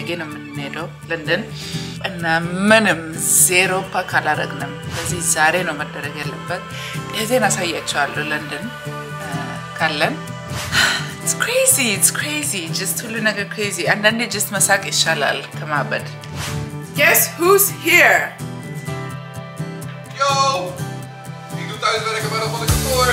ነገ ነው የምንሄደው ለንደን እና ምንም ዜሮ ፓክ አላረግንም። ስለዚህ ዛሬ ነው መደረግ ያለበት። እህቴን አሳያቸዋለሁ ለንደን ካለን It's crazy, it's crazy. Just ሁሉ ነገር crazy. አንዳንዴ just መሳቅ ይሻላል ከማበድ። Guess who's here? Yo! Ik doe thuiswerken bij de van de kantoor.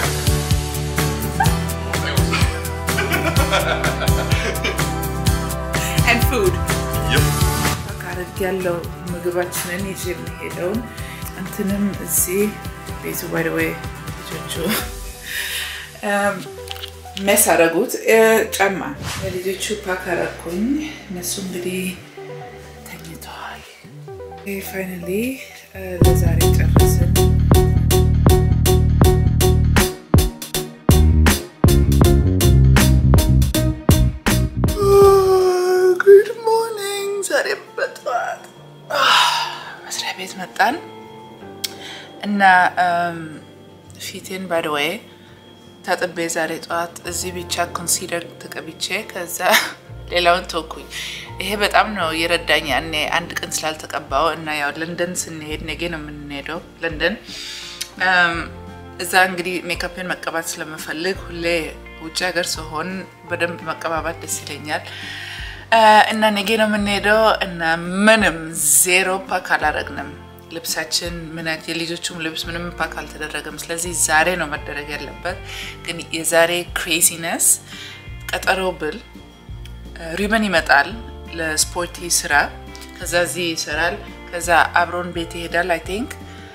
And food. Yep. አድርግ ያለው ምግባችንን ይዤ የምሄደውን እንትንም እዚህ ቤቱ ባይ ወይ ልጆቹ መስ አረጉት ጫማ ለልጆቹ ፓክ አረኩኝ። እነሱ እንግዲህ ተኝተዋል። ፋይናሊ ለዛሬ ጨረስን። ጉድ ሞርኒንግ። ዛሬ በጠዋት መስሪያ ቤት መጣን እና ፊቴን ባይ ወይ ታጥቤ ዛሬ ጠዋት እዚህ ብቻ ኮንሲለር ተቀብቼ ከዛ ሌላውን ተውኩኝ። ይሄ በጣም ነው የረዳኝ ያኔ አንድ ቀን ስላልተቀባው እና ያው ለንደን ስንሄድ ነገ ነው የምንሄደው ለንደን። እዛ እንግዲህ ሜካፕን መቀባት ስለምፈልግ ሁሌ ውጭ ሀገር ስሆን በደንብ መቀባባት ደስ ይለኛል እና ነገ ነው የምንሄደው እና ምንም ዜሮ ፓክ አላረግንም። ልብሳችን ምነት የልጆቹም ልብስ ምንም ፓክ አልተደረገም። ስለዚህ ዛሬ ነው መደረግ ያለበት። ግን የዛሬ ክሬዚነስ ቀጠሮ ብል ሪበን ይመጣል ለስፖርቲ ስራ፣ ከዛ እዚህ ይሰራል፣ ከዛ አብሮን ቤት ይሄዳል። አይ ቲንክ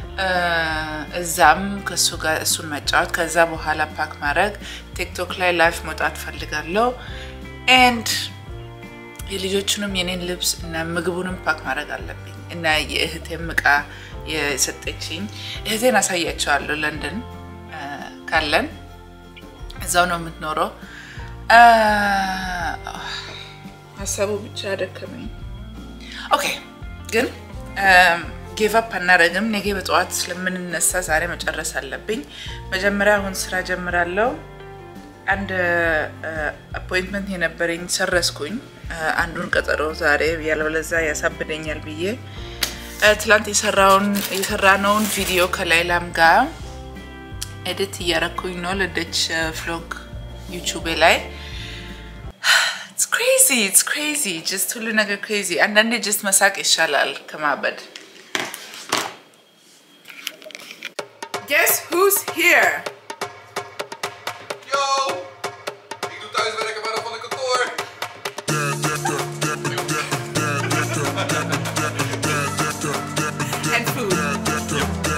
እዛም ከሱ ጋር እሱን መጫወት፣ ከዛ በኋላ ፓክ ማድረግ፣ ቲክቶክ ላይ ላይፍ መውጣት ፈልጋለሁ ኤንድ የልጆቹንም የኔን ልብስ እና ምግቡንም ፓክ ማድረግ አለብኝ እና የእህቴም እቃ የሰጠችኝ እህቴን አሳያቸዋለሁ። ለንደን ካለን እዛው ነው የምትኖረው። ሀሳቡ ብቻ ደከመኝ። ኦኬ ግን ጌቭ አፕ አናደርግም። ነገ በጠዋት ስለምንነሳ ዛሬ መጨረስ አለብኝ። መጀመሪያ አሁን ስራ ጀምራለሁ። አንድ አፖይንትመንት የነበረኝ ሰረስኩኝ። አንዱን ቀጠሮ ዛሬ ያለበለዛ ያሳብደኛል ብዬ ትላንት የሰራነውን ቪዲዮ ከላይላም ጋር ኤዲት እያረኩኝ ነው ለደች ፍሎግ ዩቱቤ ላይ ክሬዚ ክሬዚ ጀስት ሁሉ ነገር ክሬዚ። አንዳንዴ ጀስት መሳቅ ይሻላል ከማበድ። Guess who's here? Yo! Ik doe thuiswerken bij de van de kantoor. And food.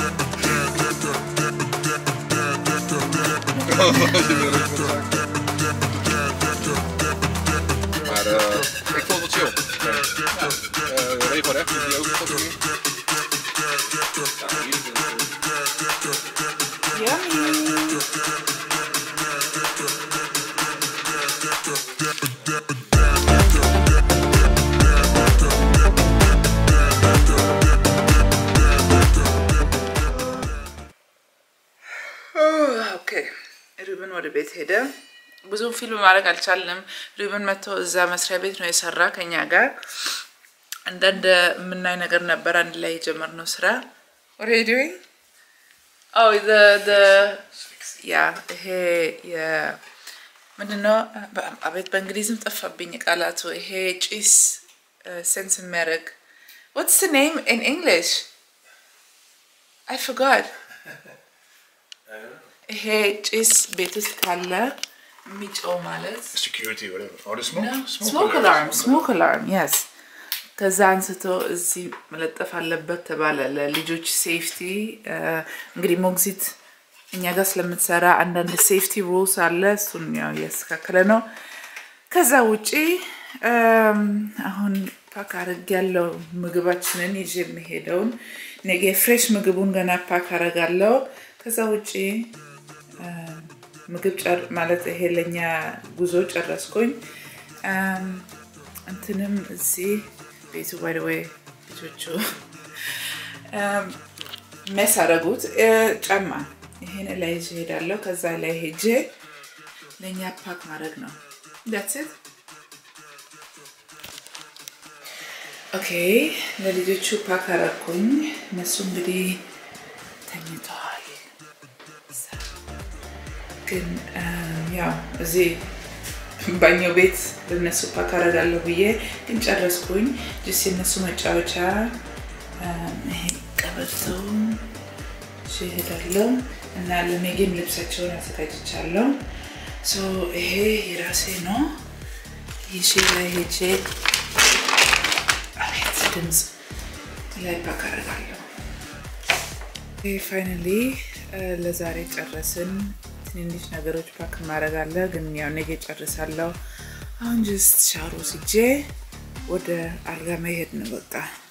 Maar eh, ik vond het chill. Ja, eh, regelrecht, die ook tot hier. Ja, hier is het. Yummy. ኦኬ ሪብን ወደ ቤት ሄደ። ብዙም ፊልም ማድረግ አልቻልንም። ሪብን መጥቶ እዛ መስሪያ ቤት ነው የሰራ ከኛ ጋር አንዳንድ የምናይ ነገር ነበር። አንድ ላይ የጀመርነው ስራ ሬዲዮ ያ ይሄ ምንድነው? አቤት በእንግሊዝም ጠፋብኝ ቃላቱ። ይሄ ጭስ ሴንስ የሚያደርግ ዋትስ ኔም ኢን እንግሊሽ አይ ፍጋድ ይሄ ጭስ ቤት ውስጥ ካለ የሚጮው ማለት Security, whatever. Oh, de smoke? ስሞክ አላርም ስሞክ አላርም የስ ከዛ አንስቶ እዚህ መለጠፍ አለበት ተባለ ለልጆች ሴፍቲ እንግዲህ ሞግዚት እኛ ጋር ስለምትሰራ አንዳንድ ሴፍቲ ሩልስ አለ እሱን ያው እያስተካከለ ነው ከዛ ውጪ አሁን ፓክ አረግ ያለው ምግባችንን ይዤ የምሄደውን ነገ ፍሬሽ ምግቡን ገና ፓክ አረጋለው ከዛ ውጪ ምግብ ማለት ይሄ ለኛ ጉዞ ጨረስኩኝ እንትንም እዚህ ቤቱ ባይ ወይ ልጆቹ መስ አረጉት ጫማ ይሄን ላይ ይዤ ሄዳለሁ ከዛ ላይ ሄጄ ለእኛ ፓክ ማድረግ ነው ዳትስ ኦኬ ለልጆቹ ፓክ አረኩኝ። እነሱ እንግዲህ ተኝተዋል። ግን ያው እዚህ ባኛው ቤት ለነሱ ፓክ አረጋለሁ ብዬ ግን ጨረስኩኝ። ጅስ የነሱ መጫወቻ ይሄ ቀበቶ እሄዳለሁ እና ለሜጌም ልብሳቸውን አዘጋጅቻለሁ። ይሄ የራሴ ነው። ይዤ ላይ ሄጄ አቤት ድምፅ ላይ ፓክ አደርጋለሁ። ፋይናሊ ለዛሬ ጨረስን። ትንንሽ ነገሮች ፓክ ማድረግ አለ፣ ግን ያው ነገ ጨርሳለሁ። አሁን ጀስት ሻወር ወስጄ ወደ አልጋ መሄድ ነው በቃ።